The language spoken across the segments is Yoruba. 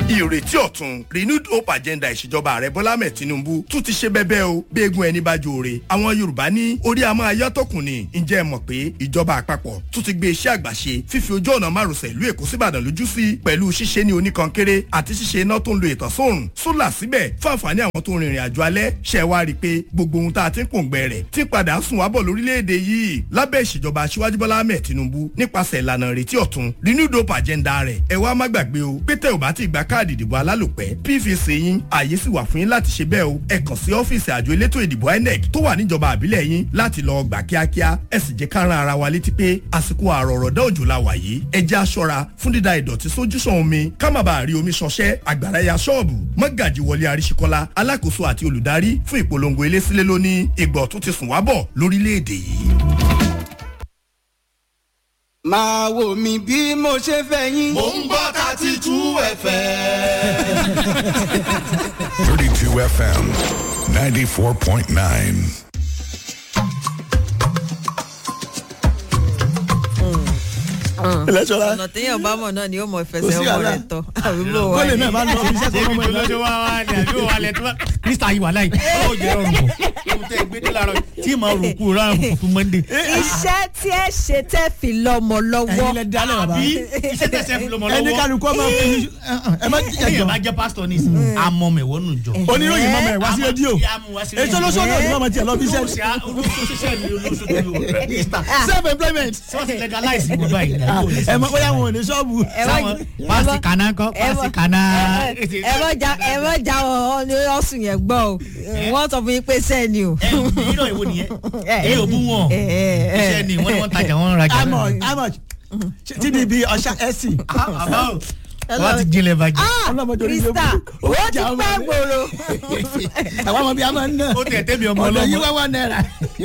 ìrètí ọ̀tun renewed hope agenda ìṣèjọba ààrẹ bọ́lá ahmed tinubu tún ti ṣe bẹ́bẹ́ o bí egun ẹni bá jóore àwọn yorùbá ní orí a máa yọ́ tọkùn ni ǹjẹ́ ẹ mọ̀ pé ìjọba àpapọ̀ tún ti gbé iṣẹ́ àgbàṣe fífi ojú ọ̀nà márosẹ̀ ìlú èkó síbàdàn lójú sí pẹ̀lú ṣíṣe ní oníkankéré àti ṣíṣe iná tó ń lo ìtànsóòrùn sólà síbẹ̀ fún àǹfààní àwọn tó ń rìnrìn àjò alẹ́ ṣẹ̀ wá rí i pé gbogbo ohun tá a ti ń pòǹgbẹ rẹ̀ ti padà sùn wábọ̀ lórílẹ̀‐èdè yìí lábẹ́ ìṣèjọba aṣíwájú bọ́lá ahmed tinubu nípasẹ̀ ìlànà ìrètí ọ̀tun renewed hope agenda rẹ̀ ẹ wá má gbàgbé o pé tẹ ò bá ti gba káàdì ìdìbò alálòpẹ́ pvc yín ààyè sì wà fún yín láti ṣe bẹ́ẹ̀ o ẹ kàn sí ọ́fíìsì àjọ elétò ìdìbò inec tó wà níjọba àbílẹ̀ yín láti lọ gbà kíákíá ẹ sì jẹ́ ká rán ara wa létí pé àsìkò àrọ̀rọ̀dá òjò la wà yìí ẹ jẹ́ aṣọra fún dídá ìdọ̀tí sójú sàn omi ká má bàa rí omi ṣọṣẹ́ àgbàrá ya ṣọ́ọ̀bù mọ́gàjì wọlé àríṣekọ́lá alákòóso àti olùdarí fún ìpolongo eléṣílẹ̀ lónìí ìgbọ̀ tó ti sùn wábọ̀ lórílẹ̀‐èdè yìí. máa wò mí bí mo ṣe fẹ́ yín. mò ń gbọ́ thirty two fm. 32 FM 94.9. ẹlẹ́sọ̀rọ̀ ọ̀nà téèyàn bá mọ̀ náà ni ó mọ Kò ìfẹsẹ̀ sí ọmọ àlá. rẹ̀ tọ̀ àbí bò wá kọ́lé ní. náà bá lọ fi iṣẹ́ tó débi mọ́ tó ẹ̀ lọ́jọ́ wá wá ní àbí wà lẹ̀ tó bá mr ayiwa láì ó jẹ́ ọ̀rùn bọ̀ ohun tẹ́ gbé dé láàárọ̀ tí mà rò kú ráàrùn fún monday. iṣẹ́ tí ẹ ṣe tẹ́ fi lọ́mọ lọ́wọ́ ẹ̀yin lẹ dálẹ̀ bàbá àbí iṣẹ́ tẹ̀sẹ̀ fi lọ́mọ ẹni lọ́wọ́ kálukú ọmọ fi ẹ má jẹ ẹ̀yìn jọ bá jẹ́ pásítọ̀ ní ìsìn àmọ́ mẹ̀wọ́ nù jọ. oníròyìn mọ́mọ́ ẹ̀ wá sí rédíò èso lóṣù ọ̀dọ̀ ni mọ́mọ́ tiẹ̀ lọ fi iṣẹ́ olóṣìṣẹ́ mi olóṣòdò mr self employment sọ́ọ̀sì legalize ìwọ̀n báyìí. ẹ mọ bóyá wọn ò ní ṣọ́ọ̀bù ẹ má- sáwọn ẹ pásì má- kànáà kọ́ ẹ má- pásì kànáà. ẹ má já ẹ má já wọn ní ọ̀sùn yẹn gbọ́ o wọ́n sọ fún yín pé sẹ́ni o. ẹ yìí náà èwo nìyẹn èyí ò bú wọn ẹ, ẹ, ẹ. iṣẹ́ ni wọ́n ní wọ́n tajà wọ́n ń rajà. how much how much tdb ọ̀ṣà ẹ̀sìn àbá o wọ́n ti jinlẹ̀ bàjẹ́. ah ọlọ́mọdé orí krista yóò ó ti jà ọmọ pẹ́ mi. gbòòrò. àwọn ọmọ bíi a máa ń ná ó tẹ̀ tẹ́mi ọmọ ọ̀dọ̀ yìí ọlọ́mọ wá wá náírà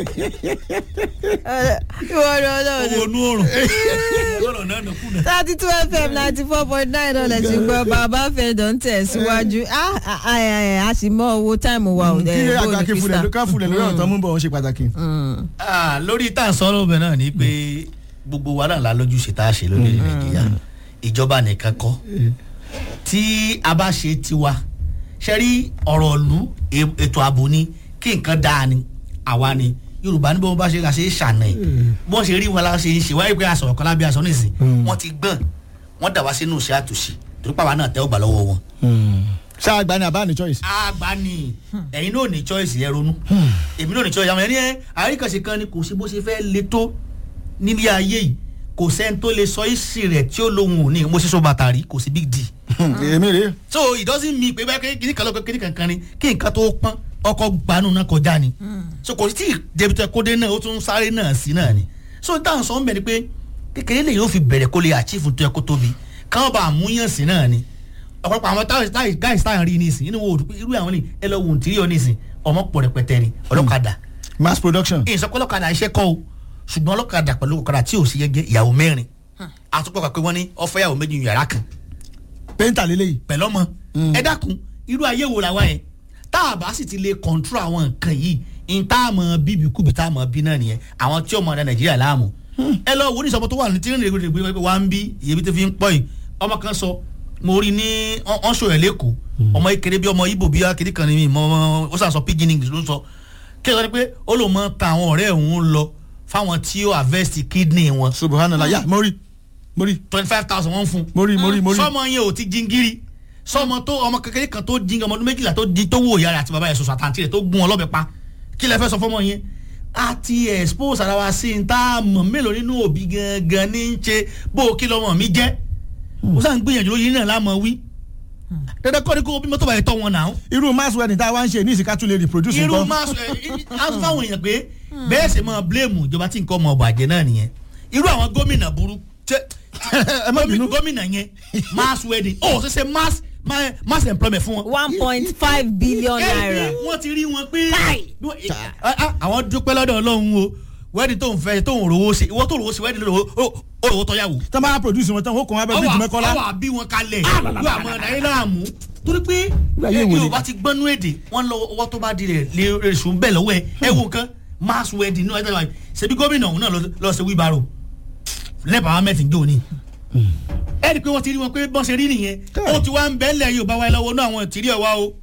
ìwọ ni ọlọ́run owó onú òrùn lọ́rọ̀ náà nà kùnà. thirty two fm ninety four point nine dollars ṣùgbọ́n bàbá fẹ̀dọ̀ ń tẹ̀ síwájú Ah, ah, ah, eh, a sì mọ owó táìmù wa ò kí dẹ̀ bó àgbà ni kí fúlẹ̀ krista. ká fúlẹ̀ lórí ọ̀tọ̀ mú bọ̀ wọ́n ṣe pàtàkì. Ah, lórí tá à ń sọ̀rọ̀ bẹ́ẹ̀ náà ni pé gbogbo wa náà la lójúṣe tá a ṣe lórí nàìjíríà ìjọba nìkan kọ́ tí a bá ṣe tiwa ṣe rí ọ̀rọ̀ ìlú e- ètò ààbò ni kí nǹkan dáa ni àwa ni yorùbá ní bí wọn bá ṣe ká ṣe é ṣàna ẹ bí wọn ṣe rí wọn la ṣe ń ṣe wáyé pé aṣọ ọ̀kan lábẹ́ aṣọ nísìn wọn ti gbọ́n wọn dà wá sínú iṣẹ́ àtúnṣe torí pàwọn náà tẹ́ ọgbà lọ́wọ́ wọn ṣáà gba ni àbá ní choice. àgbà ni ẹ̀yin náà ní choice yẹn ronú èmi náà ní choice àwọn ẹni ẹ àríkànṣe kan ni kò sí bó ṣe fẹ́ le tó nílé ayé yìí kò sẹ́ni tó lè sọ ìsì rẹ̀ tí ó lóhun òní mo ṣe so bàtà rí kò sí big d èmi rèé so it doesn't mean pé bẹ́ẹ̀ kíní kan lọ́kọ́ kíní kankan ni kí nǹkan tó pọ́n ọkọ̀ gbanú náà kọjá ni so kò sí tí débìtẹ́ kódé náà ó tún sáré náà sí náà ni so dáhùn sọ ń bẹ̀ ni pé kékeré lè yóò fi bẹ̀rẹ̀ kó lè achieve tó yẹ kó tóbi káwọn bá àmúyàn sí náà ni ọ̀pọ̀lọpọ̀ àwọn táwọn guys táwọn rí nísìn inú wo òdùpẹ́ irú àwọn ni ẹ lọ wò tí yọ nísìn ọmọ pọ̀ rẹpẹtẹ ni ọlọ́kadà mass production. ìsọpọ̀ ọlọ́kadà iṣẹ́ kọ́ o ṣùgbọ́n ọlọ́kadà pẹ̀lú ọ̀kadà tí ò sí yẹgẹ ìyàwó mẹ́rin àtúpọ̀ pé wọ́n ní ọ̀fẹ́ ìyàwó méjì ní yàrá kan pẹ́ńtà lélẹ́yìí. pẹ̀lú ọmọ ẹ dákun irú ayé wo làwa yẹn tá a bá sì ti lè kọ̀ǹtúrò àwọn nǹkan yìí n tá a mọ bíbí kúbi tá a mọ bí náà nìyẹn àwọn tí ọmọ ọ̀dà nàìjíríà láàmú ẹ lọ wo ní ìsọmọ tó wà ní tí ń rìn rìn rìn wá ń bí ìyẹbi tó fi ń pọ̀ yìí ọmọ kan sọ mo rí ní ọ̀n ṣò ẹ̀ lẹ́kọ̀ọ́ ọmọ ìkéré bí ọmọ ibo bí akéde kan ní mi mọ ó sàn sọ pidgin english ló ń sọ kí ẹ sọ ni pé ó lò mọ ta àwọn ọ̀rẹ́ òun lọ fáwọn tí ó harvest kidney wọn subhanallah yà mo rí mo rí twenty five thousand wọ́n fún un mo rí mo rí mo rí. sọmọ yẹn ò ti jingiri sọmọ tó ọmọ kékeré kan tó jing ọmọ ọdún méjìlá tó di tó wò ìyá rẹ àti bàbá yẹn sọsọ àtàntì rẹ tó gún ọ lọ́bẹ pa kí lẹ fẹ́ sọ fọmọ yẹn a ti expose ara wa sí n tá a mọ̀ mélòó nínú òbí gangan ní í ṣe bó o kí lọ́mọ mi jẹ́ mo sàn ń gbìyànjú lóyún náà lámọ̀ wí dandan kọ́ ni kó bímọ tó bá yẹ tọ́ wọn náà irú mass wedding tá a wá ń ṣe ní ìsìnká tún lè reproduce irú nǹkan. máa sọ ẹ á tún fáwọn èèyàn pé bẹ́ẹ̀ sì máa blame ìjọba tí nǹkan ọmọ ọ̀bàjẹ́ náà nìyẹn irú àwọn gómìnà burú tẹ- ẹ má bínú. gómìnà yẹn mass wedding ó ṣe ṣe mass ma- mass employment fún wọn. one point five billion naira. ẹni wọ́n ti rí wọn pé Ah, ah, àwọn dúpẹ́ lọ́dọ̀ ọlọ́run o wedding tó ń fẹ́ tó ń rówó ṣe ìwọ tó rówó ṣe wedding lọ́wọ́ ó rówó tọ́yàwó. tí wọ́n bá produce wọn tán ó kàn wá bẹ́ẹ̀ bí ìdùnnú kọ́lá. ọwọ́ àbí wọn kalẹ̀ yóò àmọ́ nàìjíríà mú torí pé ayé wo ni? yorùbá ti gbọ́nú èdè wọ́n lọ ọwọ́ tó bá di rẹ̀ lè sùn bẹ́ẹ̀ lọ́wọ́ ẹ̀ ẹ wo nǹkan mass wedding ní ọjọ́ ìwà ṣebí gómìnà òun náà lọ- lọ ṣe wíbarò lẹ́bàá ahmed ń jò ní ẹ rí i pé wọ́n ti rí wọn pé bọ́n ṣe rí nìyẹn ó ti wá ń bẹ́ẹ̀ lẹ̀ yorùbá wa lọ́wọ́ náà àwọn ìtìrí ọ̀wá o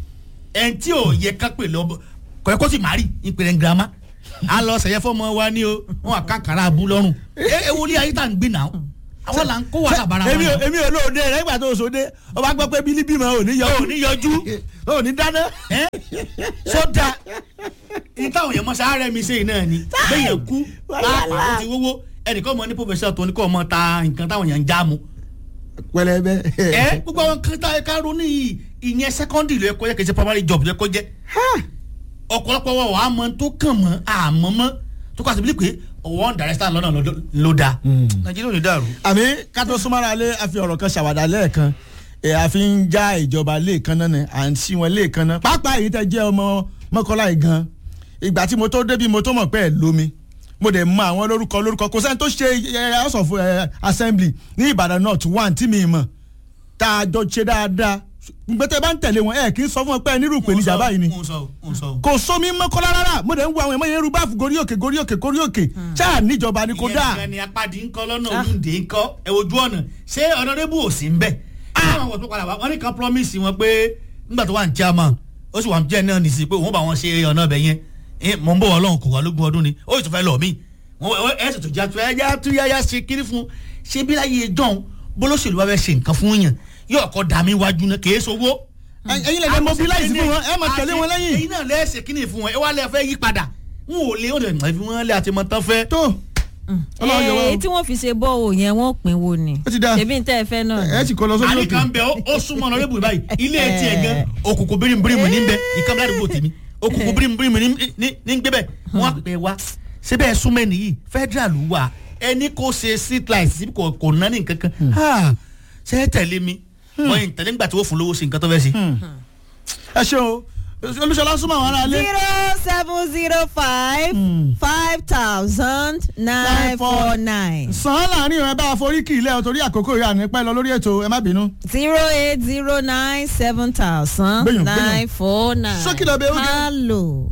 ẹn tí ò yẹ ká pè lọ́bọ̀ kọ́ ẹ kó sì má rí ìpèrè ń girama a lọ sẹ̀yẹ fọmọ wa ní o wọn àkàkàrà abú lọ́rùn ẹ ẹ wọlé ayé tá à ń gbé náà àwọn là ń kó wàhálà bára èmi ò wọn. èmi ò lóde rẹ nígbà tó o sòde o bá gbọ́ pé bílí bímọ ò ní yọjú ò ní yọjú ò ní dáná. ẹ sódà ní táwọn èèyàn mọ sáré mi sẹ́yìn náà ni bẹ́ẹ̀ kú pàápàá ó ti wówó ẹnìkan mọ ní pòfẹ́sọ̀ tó ní kọ́ ọmọ ta nǹkan táwọn èèyàn ń já mu pẹlẹbẹ. ẹ gbogbo àwọn kan tá ẹ ká ronú yìí ìyẹn secondary ló yẹ kó yẹ kí n ṣe primary job ló yẹ kó jẹ ọ̀pọ̀lọpọ̀ wa wà á mọ tó kàn mọ́ àmọ́ mọ́ tó kọ́ àti bíi pé ọwọ́ ń dàrẹ́sítà lọ́nà ló- ló da nàìjíríà ò ní dàrú. àmì kátó súnmọ́ra lé àfi ọ̀rọ̀ kan ṣàwádà lẹ́ẹ̀kan ẹ̀ àfi ń já ìjọba lẹ́ẹ̀kan náà ni à ń sí wọn lẹ́ẹ̀kan náà pápá èyí tẹ́ jẹ́ ọmọ mọ́kànlá yìí gan ìgbà tí mo tó débi mo tó mọ̀ pé ẹ̀ lómi mo dẹ̀ mọ àwọn lórúkọ lórúkọ kò sẹ́ni tó ṣe ẹ̀ house of eh, assembly ní ìbàdàn north one tí mi mọ̀ tá a jọ ṣe dáadáa gbẹtẹ bá ń tẹ̀lé wọn ẹ̀ kì í sọ fún ọ pé ẹ nírú ìpèníjà báyìí ni ń sọ ń sọ. kò sómi mọ́kànlá rárá mo dẹ̀ ń wo àwọn ẹ̀mọ́ yẹn rú báàfù gorí òkè gorí òkè gorí òkè ṣáà níjọba ni kò dáa. ìyẹn ni apádi ń kọ́ lọ́nà olùdé ń kọ́ ẹ ojú ọ̀nà ṣé ọ̀nàdébù ò sí ń bẹ̀. àwọn àwọn tó padà wá wọn ní kan promise wọn pé nígbà tó wà ní chairman ó sì wà ní jẹ́ náà nìsí pé òun bá wọn ṣe ọ̀nà ọbẹ̀ yẹn Eh, mọ̀ ń bọ̀ ọlọ́run kò wá lógún ọdún ni ó sì tún fẹ́ lọ mí ẹ sì tún já tu ẹja tú yáyá ṣe kiri fún ṣé bí láyé jọ̀hún bólóṣèlú wa fẹ́ ṣe nǹkan fún yàn yóò kọ́ dà mí wájú náà kèé sowó ẹ̀yin lè dé mobilize fún wọn ẹ máa tẹ̀lé wọn lẹ́yìn. ẹyin náà lẹ́sẹ̀ kí ni fún wọn ẹ wá lẹ́ fẹ́ yí padà n ò lè ó lè mọ̀ ẹ́ fi wọ́n lé àti mọ̀ tán fẹ́. tó ọlọ́run yọ wá èyí tí wọ́n fi ṣe bọ́ọ̀ yẹn wọ́n pín wo ni Ó ti dáa. ṣebí n tẹ́ ẹ fẹ́ náà o ni. ẹ sì kó lọ sórí àní òkè. kan bẹ ó ó súnmọ́ ọ̀nà rẹ́bù báyìí ilé etí ẹ̀ gan òkùnkùn bírímù ní bẹ ìkànnì àdúgbò tèmi òkùnkùn bírímù ní ní- ní gbé bẹ wọn á pè wá síbẹ̀ ẹ̀ súnmọ́ ẹni yìí federal wà ẹni kò ṣe street light sí kò kò ná ní nǹkan kan Ah, ṣe é tẹ̀lé mi wọ́n yìí tẹ̀lé nígbà tí wọ́n fún lówó sí nǹkan tó fẹ́ ṣe. ẹ ṣeun o olùṣọlá súnmọ́ àwọn aráalé. zero seven zero five five thousand nine four nine sàn án láàrin ìrìn bá a forí kì í lẹ́ ọ torí àkókò ìyá ní pẹ́ lọ lórí ètò ẹ má bínú. zero eight zero nine seven thousand Gbẹ̀yàn, gbẹ̀yàn. nine four nine. Sókè lọ bẹ oge. hello.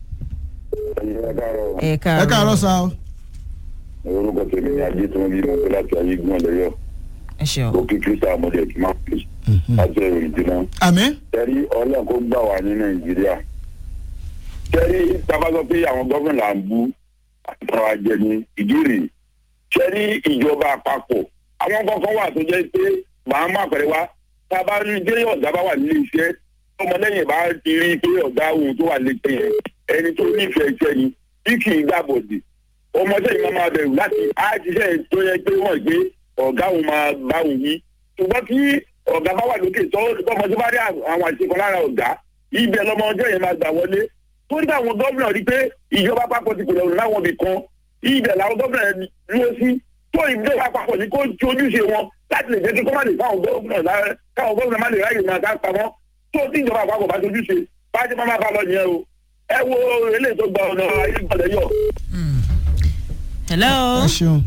ẹ ẹ káàárọ̀. káàárọ̀ sa o. orúkọ tèmi ni ajé tí wọn bí mọtò láti ayé gbọn lẹyọ ẹ ṣeun. òkè kírísítà ọmọdé kì máa pè láti ẹrù ìdíná àmì. tẹrí ọlọ́run kó gbà wá ní nàìjíríà tẹrí tábà sọ pé àwọn gómìnà là ń bú àtàwọn ajẹni ìdírí tẹrí ìjọba àpapọ̀ àwọn kankan wà tó jẹ́ pé màá má pẹ̀lẹ́ wá tábà rí dé ọ̀gá bá wà nílé iṣẹ́ ọmọlẹ́yìn bá ti rí pé ọ̀gá òun tó wà lẹ́gbẹ̀ẹ́ yẹn ẹni tó nífẹ̀ẹ́ iṣẹ́ ni bí kì í gbàbọ̀dì ọmọdé yìí máa máa bẹ̀rù láti àjíṣẹ́ tó yẹ pé wọ́n gbé ọ̀gá òun máa bá òun yí ṣùgbọ́n tí ọ̀gá bá wà lókè tó ọmọdé bá rí àwọn àṣekọ lára ọ̀gá ibẹ̀ lọmọdé yẹn máa gbà wọlé tó nígbà àwọn gómìnà rí pé ìjọba àpapọ̀ ti pèlè ọ̀run láwọn ibì kan ibẹ̀ làwọn gómìnà dúró sí tó ìjọba àpapọ̀ ní kó ojúṣe wọn láti lè jẹ́ kí kó má lè fáwọn gómìnà lára káwọn gómìnà má lè ráyè máa ká pamọ́ tó tí ìjọba àpapọ̀ bá tojúṣe bá jẹ́ máa bá lọ nìyẹn o ẹ wo eléyìí tó gba ọ̀nà ayé gbọ́dọ̀ yọ hello. ẹ ṣeun.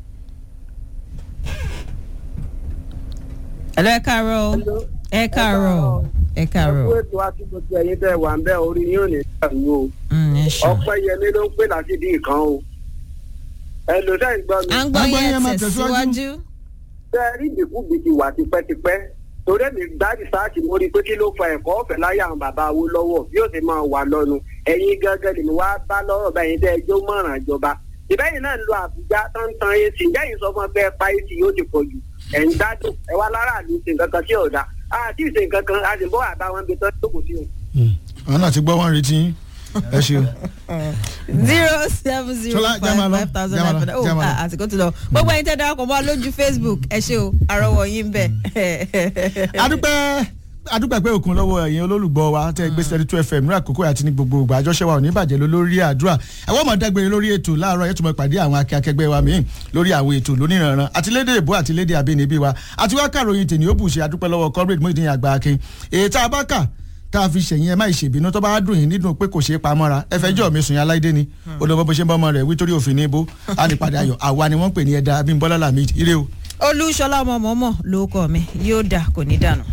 hello ẹ káàárọ̀. ẹ káàárọ̀. ẹ káàárọ̀. ẹkú ètò àti gbogbo ẹyin tẹ wà ń bẹ orí yín ò ní dàrú o Mm, ẹ ṣeun. ọpẹ yẹmí ló ń pè láti dín nǹkan o ẹ lò dá ìgbọ́ mi à ń gbọ́ À ń gbọ́ yín, ẹ yẹn máa tẹ̀síwájú. tẹ̀síwájú. tẹ rí ìdìkúbi ti wà tipẹ́tipẹ́ torí èmi gbá rìsáàtì mo rí i pé kí ló fa ẹ̀kọ́ ọ̀fẹ́ láyé àwọn bàbá wo lọ́wọ́ bí ó sì máa wà lọ́nu ẹ̀yin gángan lèmi wá bá lọ́rọ̀ báyìí tẹ́ ẹjọ́ mọ̀ràn ìjọba ìbẹ́yìn náà ń lo àbújá tó ń tan ac ìjẹ́yìn sọ fún ẹ pé ẹ pa ac yóò ti pọ̀ jù ẹ̀ ń gbádùn ẹ wá lára àlù ṣe nǹkan kan tí ò dáa àti ìṣe nǹkan kan a sì ń bọ́ àbá wọn bí tó jókòó sí wọn. àwọn náà ti gbọ́ wọn retí yín. ẹ ṣeun. zero seven zero Ṣọlá, já máa five lọ, five thousand já máa nine lọ, hundred já oh máa lọ. ah, àsìkò ti lọ gbogbo ẹyin tẹ darapọ̀ mọ́ wa lójú facebook ẹ ṣe o àrọwọ̀ yín bẹ̀. adúpẹ́ adúpẹ́ pé òkun lọ́wọ́ ẹ̀yin olólùgbọ́ wa tẹ́ gbé sẹ́rí two fm ní àkókò àti ní gbogbo ìgbà àjọṣe wa ò ní bàjẹ́ lọ lórí àdúrà ẹ̀wọ́n mọ̀ dágbére lórí ètò láàárọ̀ yẹn tó mọ̀ pàdé àwọn akẹ́kẹ́gbẹ́ wa míì lórí àwọn ètò lóníranran àti lédè èbó àti lédè abínibí wa àti wá kàròyìn tèmi ó bù ṣe adúpẹ́ lọ́wọ́ comrade Muyideen àgbà akin èyí tá a bá kà tá a fi ṣẹ̀yìn ẹ má ìṣèbínú tó bá dùn yín nínú pé kò ṣeé pamọ́ra ẹ fẹ́ jọ́ mi sùn yín aláìdé ni olùbọ́ bó ṣe ń bọ́ ọmọ rẹ̀ wí torí òfin ní ibó á ní padà ayọ̀ àwa ni wọ́n ń pè ní ẹ̀dá Abímbọ́lá Lamid ire o. olúṣọlá ọmọ mọ́mọ́ ló kọ́ mi yóò dà kò ní dànù.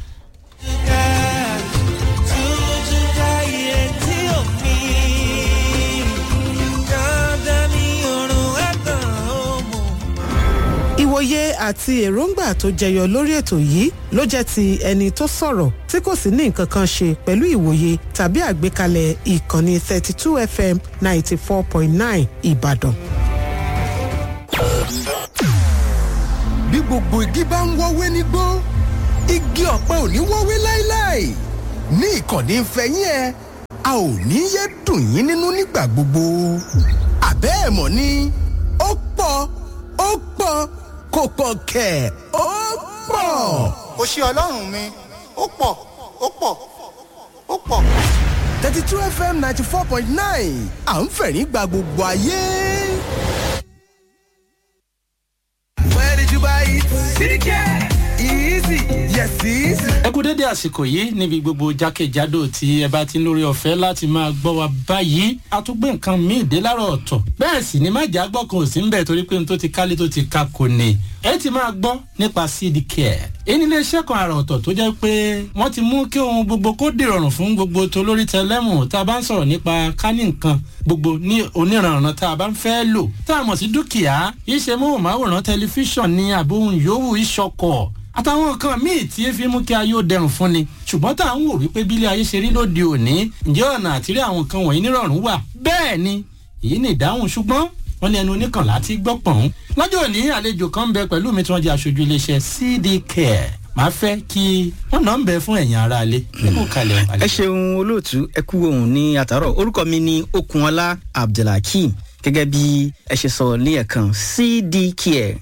ìwòye àti èròǹgbà tó jẹyọ lórí ètò yìí ló jẹ́ ti ẹni tó sọ̀rọ̀ tí kò sì ní nǹkan kan ṣe pẹ̀lú ìwòye tàbí àgbékalẹ̀ ìkànnì 32 fm 94.9 ìbàdàn. bí gbogbo igi bá ń wọ́wé nígbó igi ọ̀pẹ ò ní wọ́wé láéláé ní ìkànnì ìfẹ́yín ẹ a ò ní yé dùn yín nínú nígbà gbogbo àbẹ́ ẹ̀ mọ̀ ni ó pọ̀ ó pọ̀ kò pọ̀ kẹ̀ ó pọ̀. kò ṣe ọlọ́run mi ó pọ̀ ó pọ̀ ó pọ̀. thirty two fm ninety four point nine à ń fẹ̀rín gba gbogbo ayé. Where did you buy it? CDK. Easy. Yes, easy. ẹ kú dédé àsìkò yìí níbi gbogbo jákèjádò tí ẹ bá ti ń lórí ọ̀fẹ́ láti máa gbọ́ wa báyìí a tún gbé nǹkan míì dé láàárọ̀ ọ̀tọ̀ bẹ́ẹ̀ sì ni má jà gbọ́ kan ò sí ń bẹ̀ torí pé n tó ti kálé tó ti ka kò ní ẹ ti máa gbọ́ nípa cd care èyí ní iléeṣẹ́ kan àrà ọ̀tọ̀ tó jẹ́ pé wọ́n ti mú kí ohun gbogbo kó dìrọ̀rùn fún gbogbo tó lórí tẹlẹ́mù tá a bá ń sọ̀rọ̀ nípa kání nǹkan gbogbo ní oníranran tá a bá ń fẹ́ lò tá a mọ̀ sí dúkìá iṣẹ́ móhùnmáwòrán tẹlifíṣàn ní àbóhùn yòówù ìṣọkọ̀ àtàwọn nǹkan míì tí fi mú kí ayé ó dẹrùn fún ni ṣùgbọ́n tá à ń wò wípé bílé ayé ṣe rí lóde òní ǹjẹ́ ọ̀nà àtìrí àwọn nǹkan wọ̀nyí nírọ̀rùn wà bẹ́ẹ̀ ni èyí ni ìdáhùn ṣùgbọ́n wọ́n ní ẹnu oníkànlá ti gbọ́ pọ̀n. lọ́jọ́ òní àlejò kan ń bẹ pẹ̀lú mi tí wọ́n jẹ́ aṣojú iléeṣẹ́ cd care màá fẹ́ kí wọ́n náà ń bẹ fún ẹ̀yìn ara alẹ́ nípò kalẹ̀ ẹ ṣeun olóòtú ẹ kú ohun ní àtàrọ orúkọ mi ni okunola abdulhakeem gẹ́gẹ́ bí ẹ ṣe sọ ní ẹ̀kan cdcare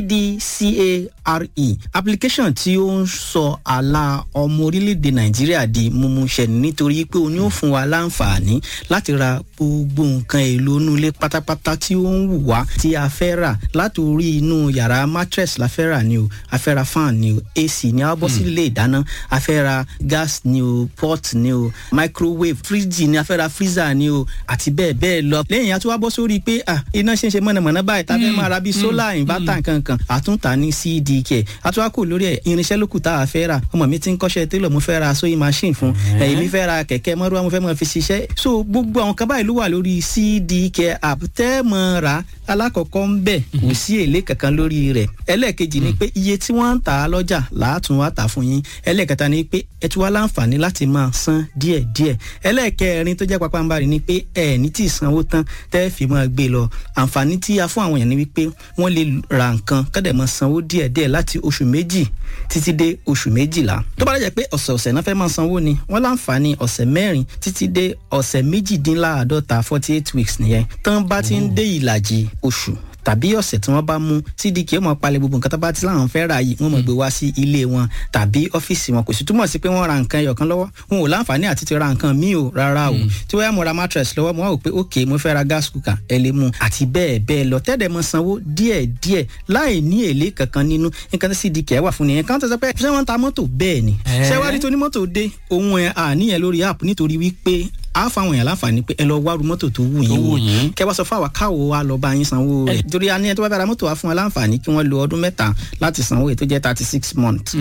cdcare application tí ó ń sọ àlà ọmọ orílẹ̀-èdè nàìjíríà di mímúṣẹ nítorí pé o ní ó fún wa láǹfààní láti ra gbogbo nǹkan èlò inú ilé pátápátá tí ó ń wù wá tí a fẹ́ rà látòrí inú yàrá mattress la fẹ́ rà ni o a fẹ́ ra fan ni o ac ni a bọ́ sí ilé ìdáná a fẹ́ ra gas ni o pot ni o microwave fridge ni a fẹ́ ra freezer ni o àti bẹ́ẹ̀ bẹ́ẹ̀ lọ lẹ́yìn àti wá bọ́ sórí pé ah iná ṣe ń ṣe mọ̀nàmọ́ná báyìí tá a fẹ́ máa ra bíi solar inverter kankan àtúntà ní cdk àtúwákò lórí ẹ̀ irinṣẹ́ lókù tá a fẹ́ rà ọmọ mi ti ń kọ́ṣẹ́ télọ̀ mo fẹ́ ra sewing machine fún ẹ̀yìn mi fẹ́ ra kẹ̀kẹ́ mọ́rúwá mo fẹ́ mọ́ fi ṣiṣẹ́ so gbogbo àwọn kan báyìí ló wà lórí cdk app tẹ́ mọ́ ra alákọ̀ọ́kọ́ ń bẹ̀ kò sí èlé kankan lórí rẹ̀ ẹlẹ́ẹ̀kejì ni pé iye tí wọ́n ń tà á lọ́jà làátún wá tà fún yín ẹlẹ́ẹ̀kẹta ni pé ẹ tún wá láǹfààní láti máa san díẹ̀díẹ̀ ẹlẹ́ẹ̀kẹrin tó jẹ́ pápánbarì ni pé ẹ̀ ní tí ì sanwó tán tẹ́ fi máa gbé lọ àǹfààní tí a fún àwọn èèyàn ni wípé wọ́n lè ra nǹkan kọ́dẹ̀ máa sanwó díẹ̀díẹ̀ láti oṣù méjì títí dé oṣù méjìlá tó bá dẹ̀ pé ọ̀sẹ̀ọ̀sẹ̀ náà fẹ́ máa sanwó ni wọ́n láǹfààní ọ̀sẹ̀ mẹ́rin títí dé ọ̀sẹ̀ méjìdínláàádọ́ta forty eight weeks nìyẹn tán bá ti ń dé ìlàjì oṣù tàbí ọ̀sẹ̀ tí wọ́n bá mú cdk ó mọ̀ palẹ̀ gbogbo nǹkan tó bá ti láwọn fẹ́ ra yìí wọ́n mọ̀ gbé wá sí ilé wọn tàbí ọ́fíìsì wọn kò sì túmọ̀ sí pé wọ́n ra nǹkan ẹyọ̀kan lọ́wọ́ wọn ò láǹfààní àti ti ra nǹkan míì o rárá o tí wọ́n yà mo ra mattress lọ́wọ́ mo wá wò pé ok mo fẹ́ ra gas cooker ẹ lè mú àti bẹ́ẹ̀ bẹ́ẹ̀ lọ tẹ́lẹ̀ mọ sanwó díẹ̀ díẹ̀ láì ní èlé kankan nínú nǹkan tí cdk wà fún nìyẹn kan tó sọ pé ṣé wọ́n ta mọ́tò bẹ́ẹ̀ ni ṣé wá rí tó ní mọ́tò dé ohun ẹ̀ àníyàn lórí app nítorí wípé a fáwọn èèyàn láǹfààní pé ẹ lọ wá ru mọ́tò tó wù yín wò kẹ wá sọ fún àwa káwo wa lọ bá yín sanwó rẹ̀ torí a ní ẹ tó bá bá ra mọ́tò wa fún wa láǹfààní kí wọ́n lo ọdún mẹ́ta láti sanwó èyí tó jẹ́ thirty six months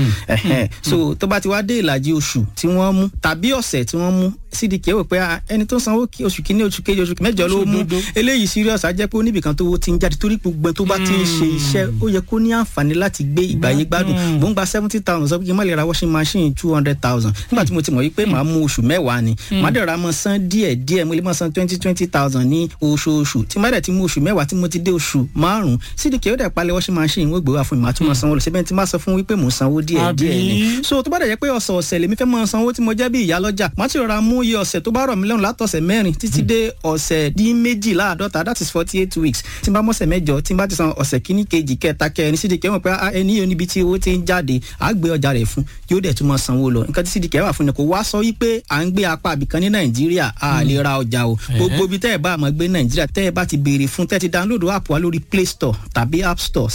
so tó bá ti wá dé ìlàjì oṣù tí wọ́n mú tàbí ọ̀sẹ̀ tí wọ́n mú cdk wò pé ẹni tó sanwó oṣù kìíní oṣù kejì oṣù mẹ́jọ ló mú eléyìí serious á jẹ́ pé oníbìkan tó ti ń jáde torí gbogbo tó bá ti ń ṣe iṣẹ́ ó yẹ kó ní àǹfààní láti gbé ìgbàyé gbádùn mò ń gba seventy thousand sọ pé kí n má lè ra washing machine two hundred thousand nígbà tí mo ti mọ̀ wípé màá mú oṣù mẹ́wàá ni màá dẹ̀ ra mọ́ san díẹ̀ díẹ̀ mo lè mọ́ san twenty twenty thousand ní oṣooṣù tí má dẹ̀ ti mú oṣù mẹ́wàá tí mo ti dé oṣù márùn-ún cdk ó dẹ̀ palẹ̀ washing machine wọ́n gbé wá fún mi màá tún mọ́ sanwó lọ síbẹ̀ tí má sọ fún wípé mò ń sanwó díẹ̀ díẹ̀ ni so tó bá dẹ̀ jẹ́ pé ọ̀sẹ̀ ọ̀sẹ̀ lèmi fẹ́ mọ́ sanwó tí mo jẹ́ bí ìyá lọ́jà má ti rọra mú iye ọ̀sẹ̀ tó bá rọ̀ mí lọ́rùn látọ̀sẹ̀ mẹ́rin títí dé ọ̀sẹ̀ dín méjìláàdọ́ta that is forty eight weeks tí n bá mọ̀sẹ̀ mẹ́jọ tí n bá ti san ọ̀sẹ̀ kíní kejì kẹta kẹrin cdk mọ̀ pé ẹni yóò níbi tí owó ti ń jáde à á gbé ọjà rẹ̀ fún yóò dẹ̀ tún mọ́ sanwó lọ nǹkan tí cdk wà fún ni kò wá sọ wípé à ń gbé apá àbìkan ní nàìjíríà a lè ra ọjà o gbogbo ibi tẹ́ ẹ bá àmọ́ gbé nàìjíríà tẹ́ ẹ bá ti béèrè fún tẹ́ ti download app wa lórí play store tàbí app store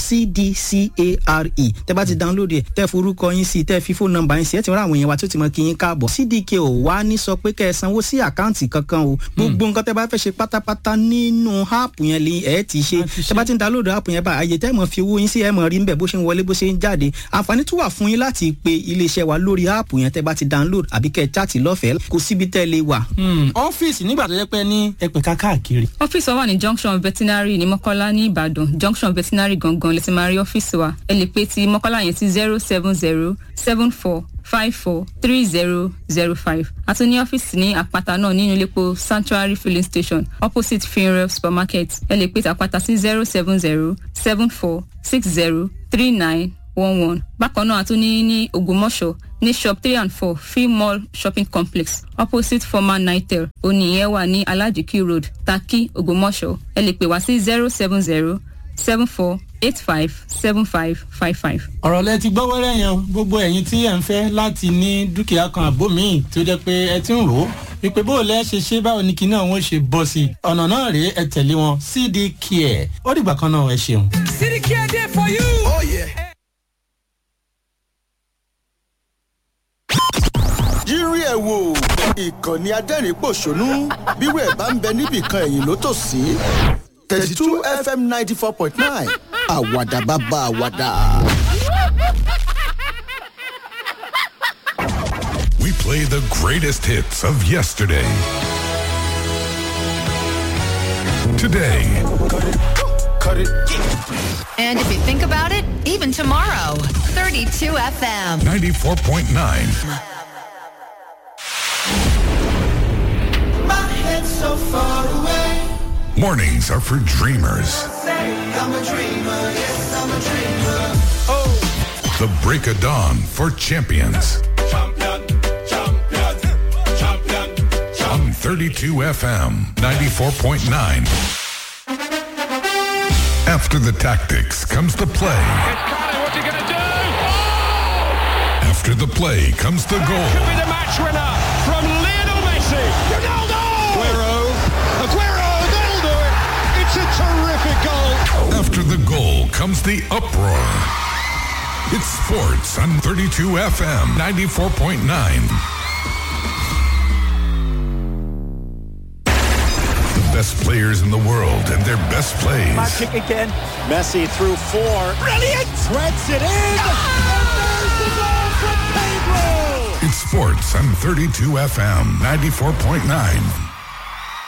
cdcare tẹ́ bá ti download ẹ̀ tẹ́ forúkọ yín sí tẹ́ fi fóònù nọ́mbà yín sí ẹ̀ ti rán àwọn èèyàn wa tó ti mọ kí yín káàbọ̀ cdk ò wá ní sọ pé kẹ́ ẹ sanwó sí àkáǹtì kankan o gbogbo nǹkan tẹ́ bá fẹ́ ṣe pátápátá nínú áàpù yẹn lè ẹ̀ ti ṣe tẹ́ bá ti ń download áàpù yẹn bá àyè tẹ́ mọ̀ fi owó yín sí ẹ̀ mọ̀ rí nbẹ̀ bó ṣe ń wọlé bó ṣe ń jáde àǹfààní tún wà fún yín láti pe iléeṣẹ́ wa lórí áàpù yẹn tẹ́ bá ti download àbí kẹ́ ẹ chaàtì lọ́fẹ̀ẹ́ kò síbi tẹ́ lè wà. ọ́fíìsì nígbà tó yẹ pé ní ẹ̀pẹ̀ká káàkiri. ọ́fíìsì wa wà ní junction veterinary ní mọ́kọ́lá ní ìbàdàn junction veterinary gangan lè ti máa rí ọ́fíìsì wa ẹ lè pe ti mọ́kọ́lá yẹn sí zero seven zero seven four five four three zero zero five àti ní ọ́fíìsì ní àpáta náà nínú iléepo sanctuary filling station opposite funeral supermarket ẹ lè pe ti àpáta sí zero seven zero seven four six zero three nine one one bákan náà a tún ní ní ògbómọ̀ṣọ́ ní shop three and four free mall shopping complex opposite former nitel oníyẹn wà ní alajiki road taki ògbómọ̀ṣọ́ ẹ lè pè wá sí zero seven zero seven four eight five seven five five five. ọ̀rọ̀ lẹ ti gbọ́ wẹ́rẹ́ yẹn o gbogbo ẹ̀yin tí ẹ̀ ń fẹ́ láti ní dúkìá kan àbó míì tó jẹ́ pé ẹ ti ń rò ó wípé bó o lẹ́ ṣe ṣe báwo ni kinní àwọn ṣe bọ́ sí i ọ̀nà náà rèé ẹ tẹ̀lé wọn cd care ó dìgbà kan náà ẹ ṣeun. City Care there for you. Oh yeah. yírí ẹ̀ wò ìkànnì adẹ́rìn-pọ̀ṣónú bírò ẹ̀ bá ń bẹ níbìkan ẹ̀yìn ló tò sí thirty two fm ninety four point nine àwàdà bàbá àwàdà. We play the greatest hits of yesterday, today, And if you think about it, even tomorrow, 32 FM. 94.9. My head's so far away. Mornings are for dreamers. I'm a dreamer, yes, I'm a dreamer. The break of dawn for champions. On 32 FM 94.9. After the tactics comes the play. After the play comes the goal. the match winner from Lionel Messi. Ronaldo! Aguero! Aguero! They'll do it! It's a terrific goal! After the goal comes the uproar. It's sports on 32 FM 94.9. The best players in the world and their best plays. Kick again. Messi through four. Brilliant! Threads it in. And there's the goal from Pedro. It's sports on 32 FM 94.9.